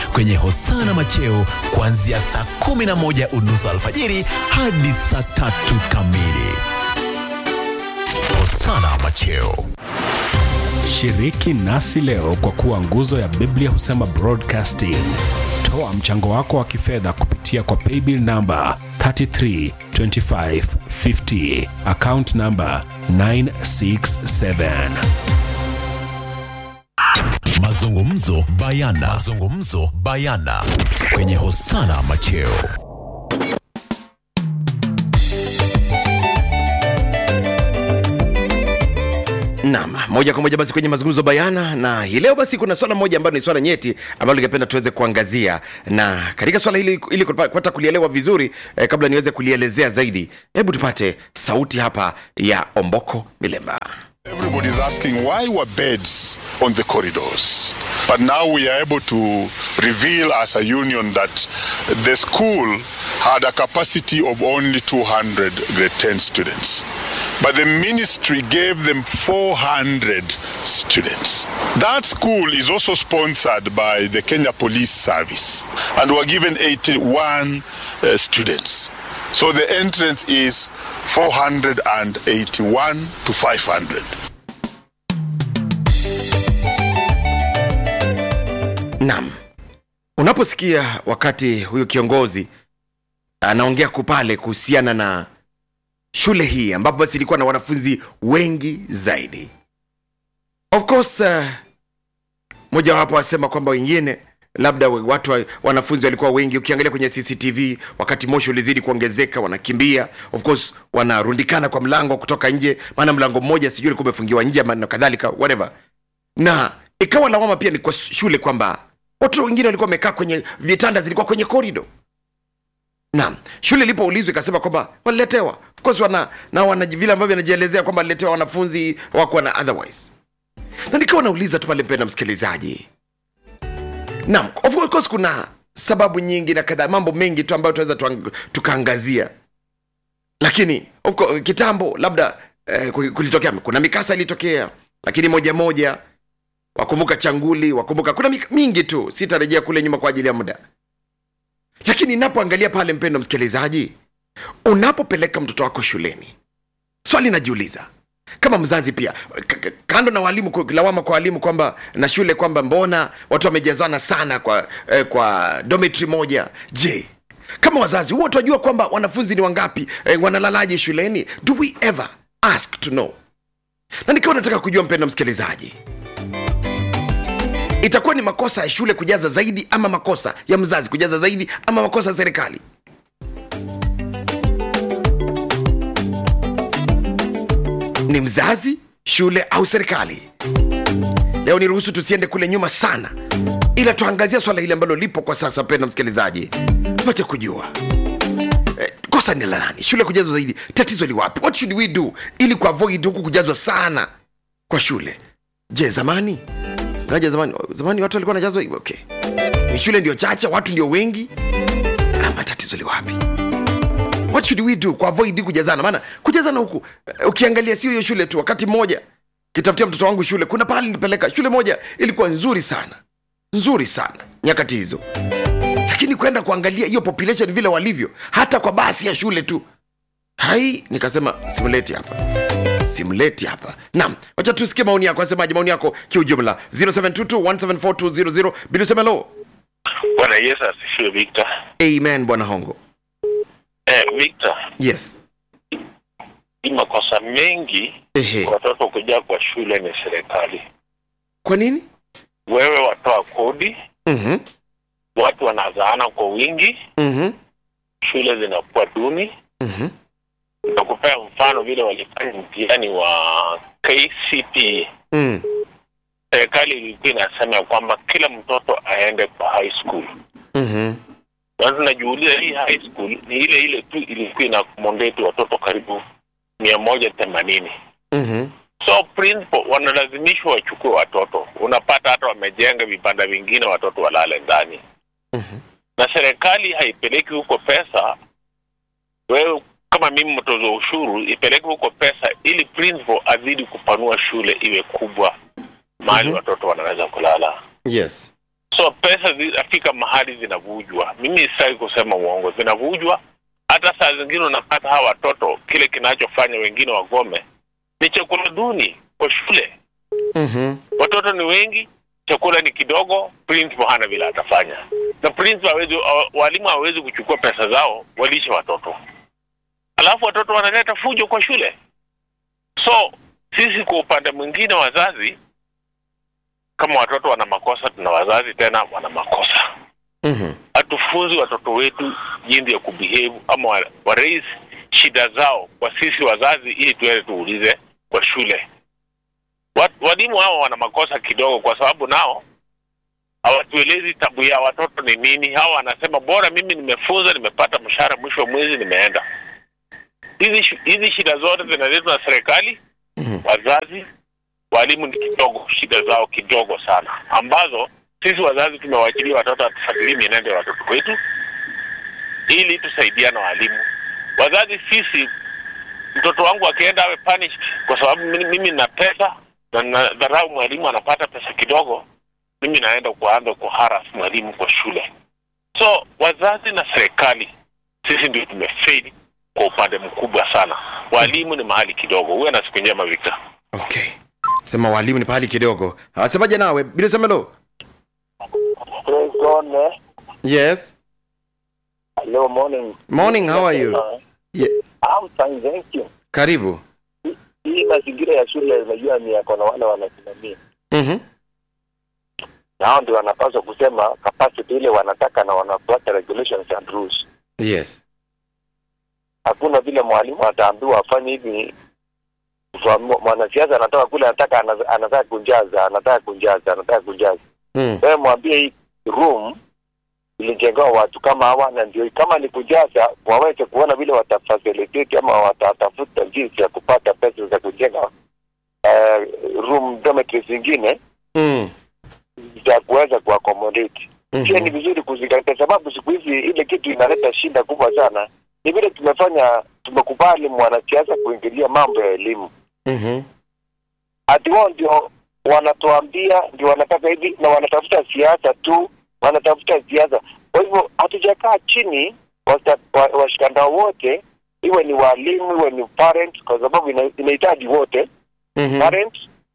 kwenye Hosana Macheo kuanzia saa 11 unusu alfajiri hadi saa tatu kamili. Hosana Macheo. Shiriki nasi leo kwa kuwa nguzo ya Biblia husema broadcasting. Toa mchango wako wa kifedha kupitia kwa paybill namba 332550 account namba 967. Mazungumzo bayana. Mazungumzo bayana kwenye Hosana Macheo. Naam, moja kwa moja basi kwenye mazungumzo bayana, na hii leo basi kuna swala moja ambalo ni swala nyeti ambalo ningependa tuweze kuangazia, na katika swala hili ili kupata kulielewa vizuri eh, kabla niweze kulielezea zaidi, hebu tupate sauti hapa ya Omboko Milemba. Everybody's asking why were beds on the corridors? But now we are able to reveal as a union that the school had a capacity of only 200 grade 10 students. But the ministry gave them 400 students. That school is also sponsored by the Kenya Police Service and were given 81 uh, students. So the entrance is 481 to 500. Naam, unaposikia wakati huyu kiongozi anaongea kupale kuhusiana na shule hii ambapo basi ilikuwa na wanafunzi wengi zaidi, of course uh, mojawapo asema kwamba wengine labda watu wa- wanafunzi walikuwa wengi. Ukiangalia kwenye CCTV, wakati moshi ulizidi kuongezeka, wanakimbia of course, wanarundikana kwa mlango kutoka nje, maana mlango mmoja sijui ulikuwa umefungiwa nje ama na kadhalika whatever, na ikawa lawama pia ni kwa shule kwamba watoto wengine walikuwa wamekaa kwenye vitanda, zilikuwa kwenye korido. Naam, shule ilipoulizwa ikasema kwamba waliletewa, of course wana na wana vile ambavyo wanajielezea kwamba waliletewa wanafunzi wako na otherwise, na nikawa nauliza tu pale, mpenda msikilizaji, Naam, of course kuna sababu nyingi na kadhaa, mambo mengi tu ambayo tunaweza tuang- tukaangazia, lakini of course, kitambo labda eh, kulitokea kuna mikasa ilitokea, lakini moja moja wakumbuka changuli, wakumbuka kuna mik- mingi tu, sitarejea kule nyuma kwa ajili ya muda, lakini inapoangalia pale, mpendo msikilizaji, unapopeleka mtoto wako shuleni, swali najiuliza kama mzazi pia k- k- kando na walimu ku- lawama kwa walimu kwamba na shule kwamba mbona watu wamejazana sana kwa eh, kwa dormitory moja je kama wazazi huwa tunajua kwamba wanafunzi ni wangapi eh, wanalalaje shuleni do we ever ask to know na nikiwa nataka kujua mpendo msikilizaji itakuwa ni makosa ya shule kujaza zaidi ama makosa ya mzazi kujaza zaidi ama makosa ya serikali ni mzazi shule au serikali leo niruhusu tusiende kule nyuma sana ila tuangazia swala hili ambalo lipo kwa sasa penda msikilizaji tupate kujua eh, kosa ni la nani shule kujazwa zaidi tatizo li wapi what should we do ili kuavoid huku kujazwa sana kwa shule je zamani naja zamani zamani watu walikuwa wanajazwa hivyo okay ni shule ndio chache watu ndio wengi ama tatizo li wapi what should we do kuavoid kujazana maana kujazana huku eh, ukiangalia sio hiyo shule tu wakati mmoja kitafutia mtoto wangu shule kuna pahali nilipeleka shule moja ilikuwa nzuri sana nzuri sana nyakati hizo lakini kwenda kuangalia hiyo population vile walivyo hata kwa basi ya shule tu hai nikasema simleti hapa simleti hapa naam wacha tusikie maoni yako asemaje maoni yako kiujumla 0722174200 bila usema lo Bwana Yesu asifiwe Victor. amen bwana hongo Eh, Victor, yes ni makosa mengi ehe watoto kuja kwa shule ni serikali. kwa nini Wewe watoa kodi, mhm watu wanazaana kwa wingi, mhm shule zinakuwa duni. mhm Nakupea mfano vile walifanya mtihani wa KCPE. mm. Serikali ilikuwa inasema ya kwamba kila mtoto aende kwa high school. mhm Sasa najiuliza hii high school ni ile ile tu ilikuwa ina accommodate watoto karibu mia moja themanini. mhm so principal wanalazimishwa wachukue watoto unapata hata wamejenga vibanda vingine watoto walale ndani Mhm. na serikali haipeleki huko pesa wewe kama mimi mtoza ushuru ipeleke huko pesa ili principal azidi kupanua shule iwe kubwa mahali Mhm. watoto wanaweza kulala yes so so pesa zinafika mahali zinavujwa. Mimi sitaki kusema uongo, zinavujwa. Hata saa zingine unapata hawa watoto, kile kinachofanya wengine wagome ni chakula duni kwa shule. Mhm. Watoto ni wengi, chakula ni kidogo, principal hana vile atafanya, na principal hawezi, wa- walimu hawezi kuchukua pesa zao walishe watoto, alafu watoto wanaleta fujo kwa shule. So sisi kwa upande mwingine, wazazi, kama watoto wana makosa, tuna wazazi tena wana makosa. Mhm. Hatufunzi watoto wetu jinsi ya kubehave ama wa, wa raise shida zao kwa sisi wazazi, ili tuende tuulize kwa shule. Wat, walimu hao wana makosa kidogo, kwa sababu nao hawatuelezi tabu ya watoto ni nini. Hawa wanasema bora mimi nimefunza, nimepata mshahara, mwisho wa mwezi nimeenda. Hizi shi- hizi shida zote zinaletwa na serikali, Mhm. wazazi, walimu ni kidogo, shida zao kidogo sana, ambazo sisi wazazi tumewachilia watoto watufuatilie mienendo ya watoto wetu ili tusaidiane na walimu. Wazazi sisi, mtoto wangu akienda awe punished kwa sababu mimi, mimi nina pesa na nadharau mwalimu anapata pesa kidogo, mimi naenda kuanza kuharas mwalimu kwa shule. So wazazi na serikali sisi ndio tumefail kwa upande mkubwa sana. Walimu ni mahali kidogo. Uwe na siku njema Victor. Okay. Sema walimu ni pahali kidogo. Asemaje nawe? Bila semelo. Praise God, eh? Yes. Hello, morning. Morning, how are you? Ye- I'm fine, thank you. Karibu. Hii mazingira ya shule unajua ni yako na wale wanasimamia. Mhm. Na hao ndio wanapaswa kusema capacity ile wanataka na wanafuata regulations and rules. Yes. Hakuna vile mwalimu ataambiwa afanye hivi kwa mwa- mwanasiasa anatoka kule anataka ana- anataka kunjaza, anataka kunjaza, anataka kunjaza. Mm. Wewe mwambie hii room ilijengewa watu kama hawa, na ndio kama ni kujaza, waweze kuona vile watafacilitate ama watatafuta jinsi ya kupata pesa za kujenga uh, room dormitories zingine Mm. za kuweza kuaccommodate. Mhm. Pia ni vizuri kuzingatia, sababu siku hizi ile kitu inaleta shida kubwa sana, ni vile tumefanya tumekubali mwanasiasa kuingilia mambo ya elimu Mhm. ati wao ndio wanatuambia ndio wanataka hivi na wanatafuta siasa tu, wanatafuta siasa. Kwa hivyo hatujakaa chini wasta- wa- washikandao wote, iwe ni walimu, iwe ni parents, kwa sababu ina- inahitaji wote Mhm. parents,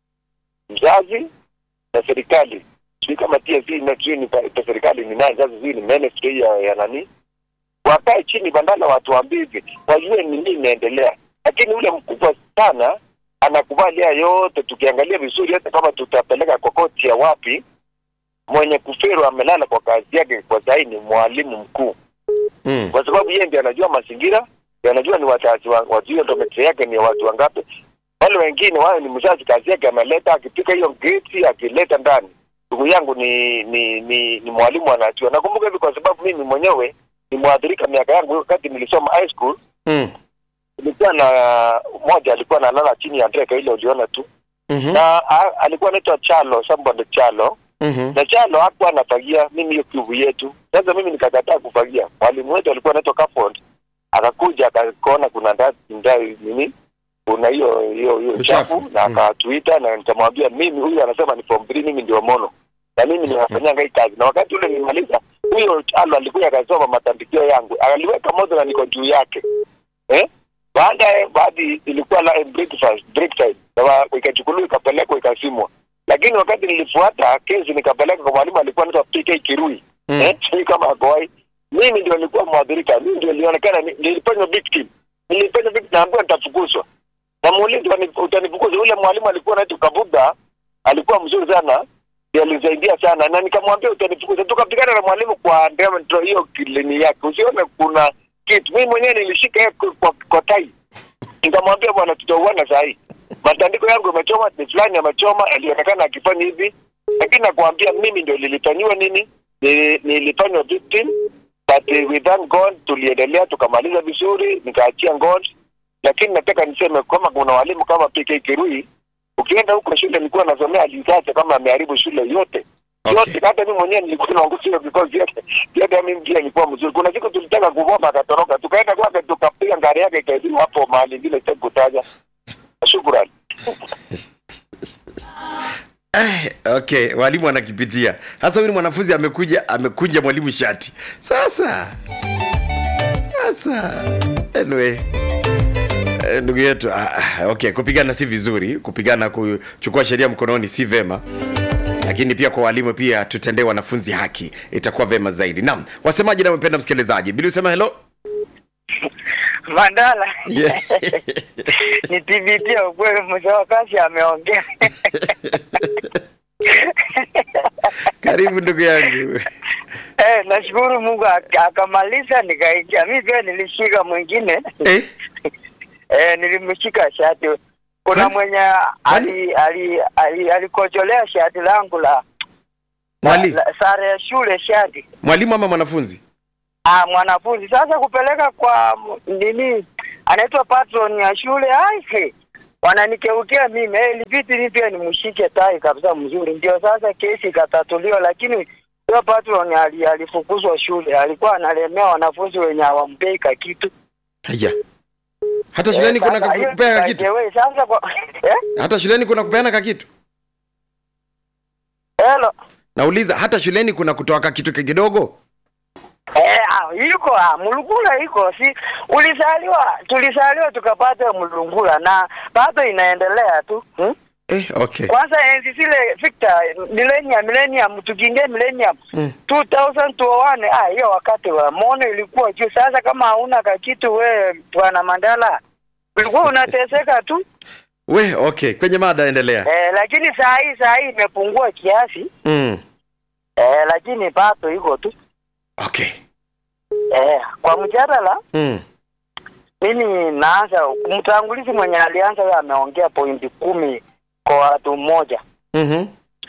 mzazi na serikali. Sijui kama TSC na sijui ni pa- pa- serikali ni nani sasa, sijui ni ministry ya, ya nani, wakae chini bandala watuambie hivi, wajue ni nini inaendelea. Lakini ule mkubwa sana anakubali haya yote. Tukiangalia vizuri, hata kama tutapeleka kwa koti ya wapi, mwenye kuferu amelala kwa kazi yake kwa sahi ni mwalimu mkuu, Mm. kwa sababu yeye ndiye anajua mazingira, ndiye anajua ni wazazi wa wajue dometri yake ni watu wangapi. Wale wengine wao ni mzazi, kazi yake ameleta, akipika hiyo geti akileta ndani. Ndugu yangu ni ni ni, ni mwalimu anajua. Nakumbuka hivi kwa sababu mimi mwenyewe ni mwathirika miaka yangu wakati nilisoma high school Mm. nilikuwa na mmoja alikuwa analala chini ya ndege ile uliona tu Mhm. na a, alikuwa anaitwa Chalo somebody Chalo Mhm. na Chalo hakuwa anafagia mimi hiyo kivu yetu. Sasa mimi nikakataa kufagia. Mwalimu wetu alikuwa anaitwa Kafond, akakuja akaona kuna ndani ndani nini kuna hiyo hiyo hiyo Uchafu. chafu na Mm. akatuita na nikamwambia mimi huyu anasema ni form 3 mimi ndio mono na mimi ninafanyanga hii kazi na wakati ule nilimaliza huyo Chalo alikuja akasoma matandikio yangu aliweka moto na niko juu yake eh baadaye baadhi ilikuwa la breakfast break time na wa- ikachukuliwa ikapelekwa ikasimwa lakini wakati nilifuata kesi nikapeleka kwa mwalimu alikuwa anaitwa PK Kirui Mm. eh sijui kama akowai mimi ndio nilikuwa mwadhirika mimi ndio nilionekana ni- nilifanywa victim nilifanywa victim naambiwa nitafukuzwa namuuliza "Utani- utanifukuza yule mwalimu alikuwa anaitwa Kabuga alikuwa mzuri sana ndiye alinisaidia sana na nikamwambia utanifukuza tukapigana na mwalimu kwa ndio hiyo kilini yake usione kuna kitu mimi mwenyewe nilishika yeye kwa, kwa, kwa tai nikamwambia bwana tutauana saa hii matandiko yangu yamechoma ni fulani amechoma alionekana akifanya hivi lakini nakwambia mimi ndio nilifanyiwa nini Nili- nilifanywa victim but uh, we thank God tuliendelea tukamaliza vizuri nikaachia God lakini nataka niseme kama kuna walimu kama PK Kirui ukienda huko shule nilikuwa nasomea alizacha kama ameharibu shule yote Okay. yote hata mimi mwenyewe nilikuwa naongea hiyo because yote yote mimi pia nilikuwa mzuri kuna siku tulitaka kuvoma akatoroka tukaenda kwake tukapiga gari yake ikaibiwa hapo mahali ingine sitaki kutaja shukrani Eh, okay, walimu wanakipitia. Sasa huyu ni mwanafunzi amekuja amekunja mwalimu shati. Sasa sasa anyway eh, ndugu yetu ah, ah, okay, kupigana si vizuri, kupigana kuchukua sheria mkononi si vema lakini pia kwa walimu pia tutendee wanafunzi haki itakuwa vema zaidi naam wasemaji na mpenda msikilizaji bili usema helo Mandala Yeah. ni TBT ukweli, mzee wa kazi ameongea. karibu ndugu yangu Eh, nashukuru Mungu ak- akamaliza, nikaingia. Mi pia nilishika mwingine eh? eh, nilimshika shati. Kuna Kwani- mwenye ali ali ali alikojolea shati langu la, la, Mwali, la sare ya shule shati mwalimu ama mwanafunzi Ah, mwanafunzi sasa kupeleka kwa m- nini anaitwa patron ya shule aise wananikeukia mimi eh, ilibidi ni pia nimshike tai kabisa mzuri ndio sasa kesi ikatatuliwa lakini huyo patron ali, alifukuzwa shule alikuwa analemea wanafunzi wenye hawampei ka kitu haya hata shuleni kuna sasa hiyo kupea kitu nikajewe, sasa kwa eh hata shuleni kuna kupeana ka kitu hello nauliza hata shuleni kuna kutoa ka kitu kidogo Eh, ah, iko ah, mlungula iko si ulizaliwa tulizaliwa tukapata mlungula na bado inaendelea tu hmm? eh, okay kwanza enzi zile Victor millennium millennium tukiingia millennium Mm. 2001 ah hiyo wakati wa mono ilikuwa juu sasa kama hauna kakitu we bwana Mandala ulikuwa unateseka tu we okay kwenye mada endelea eh, lakini saa hii saa hii imepungua kiasi mm. eh, lakini bado iko tu okay eh, kwa mjadala mm. mimi naanza mtangulizi mwenye alianza yeye ameongea pointi kumi kwa watu mmoja mm-hmm.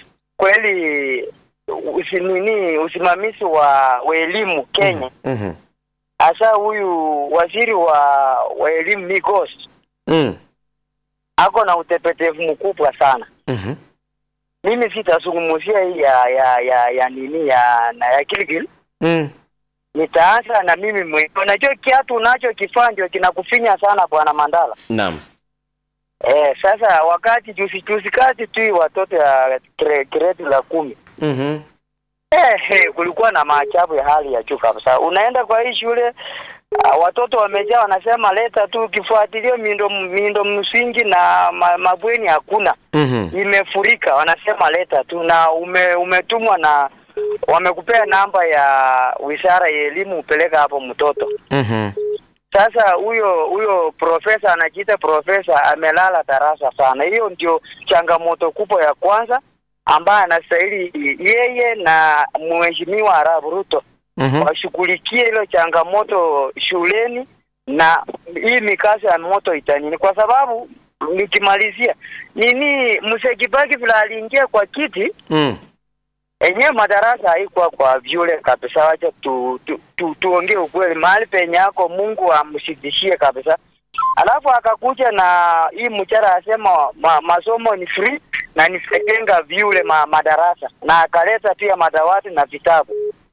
kweli usinini usimamizi wa, wa elimu Kenya Mm-hmm. hasa huyu waziri wa wa elimu Migos Mm. ako na utepetevu mkubwa sana. Mm-hmm. Mimi sitazungumzia hii ya ya ya ya nini ya na ya Gilgil, Mm. nitaanza na mimi mwenyewe. Unajua kiatu unachokifanya ndio kinakufinya sana bwana Mandala. naam Eh, sasa wakati juzi juzi kati tu hii watoto ya gre- grade la kumi mm-hmm. Eh, eh, kulikuwa na maajabu ya hali ya juu kabisa. Unaenda kwa hii shule uh, watoto wamejaa, wanasema leta tu, ukifuatilia miundo miundo msingi na ma, mabweni hakuna, Mm-hmm. imefurika. Wanasema leta tu, na ume, umetumwa na wamekupea namba ya wizara ya elimu, upeleka hapo mtoto. Mm-hmm. Sasa huyo huyo profesa anajiita profesa amelala darasa sana. Hiyo ndio changamoto kubwa ya kwanza ambaye anastahili yeye na mheshimiwa Arap Ruto Mm-hmm. washughulikie hilo changamoto shuleni na hii mikasa ya moto itanini, kwa sababu nikimalizia nini, Mzee Kibaki vile aliingia kwa kiti Mm. enyewe madarasa haikuwa kwa vyule kabisa. Wacha tu, tu, tu, tuongee ukweli, mahali penye yako Mungu amshidishie kabisa. Alafu akakuja na hii mchara asema ma, masomo ni free na nitajenga vyule ma, madarasa na akaleta pia madawati na vitabu.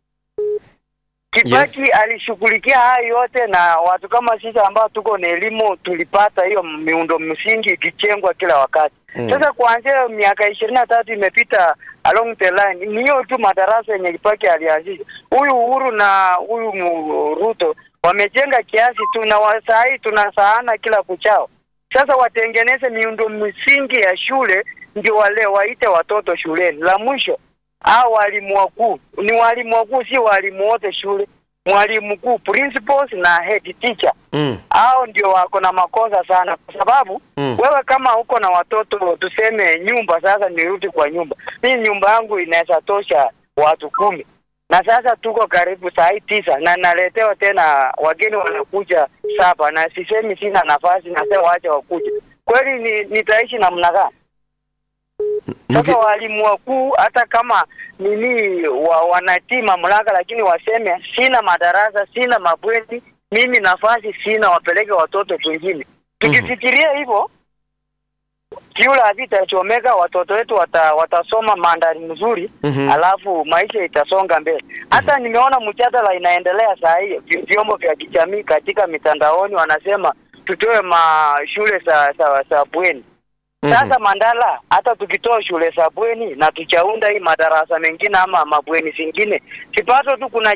Kibaki alishughulikia hayo yote, na watu kama sisi ambao tuko na elimu tulipata hiyo miundo msingi ikijengwa kila wakati. Mm. Sasa kuanzia miaka ishirini na tatu imepita along the line, ni hiyo tu madarasa yenye Kibaki alianzisha. Huyu Uhuru na huyu mu- Ruto wamejenga kiasi tu, na wa- saa hii tunasaana kila kuchao. Sasa watengeneze miundo msingi ya shule, ndio wale waite watoto shuleni. La mwisho au walimu wakuu ni walimu wakuu, si walimu wote shule. Mwalimu mkuu, principals na head teacher Mm. hao ndio wako na makosa sana, kwa sababu Mm. wewe kama uko na watoto tuseme nyumba, sasa nirudi kwa nyumba, mimi nyumba yangu inaweza tosha watu kumi na sasa tuko karibu saa hii tisa na naletewa tena wageni wanakuja saba, na sisemi sina nafasi, nasema wacha wakuja. Kweli ni, nitaishi namna gani? Mki- Sasa walimu wakuu hata kama nini wa, wanatii mamlaka, lakini waseme sina madarasa, sina mabweni, mimi nafasi sina, wapeleke watoto kwingine. Tukifikiria hivyo kiula havitachomeka, watoto wetu wata, watasoma mandari mzuri Mhm. alafu maisha itasonga mbele. Hata nimeona mjadala inaendelea saa hii vi- vyombo vya kijamii katika mitandaoni wanasema tutoe mashule za za, za bweni Sasa Mandala, hata tukitoa shule za bweni na tuchaunda hii madarasa mengine ama mabweni zingine, sipato tu kuna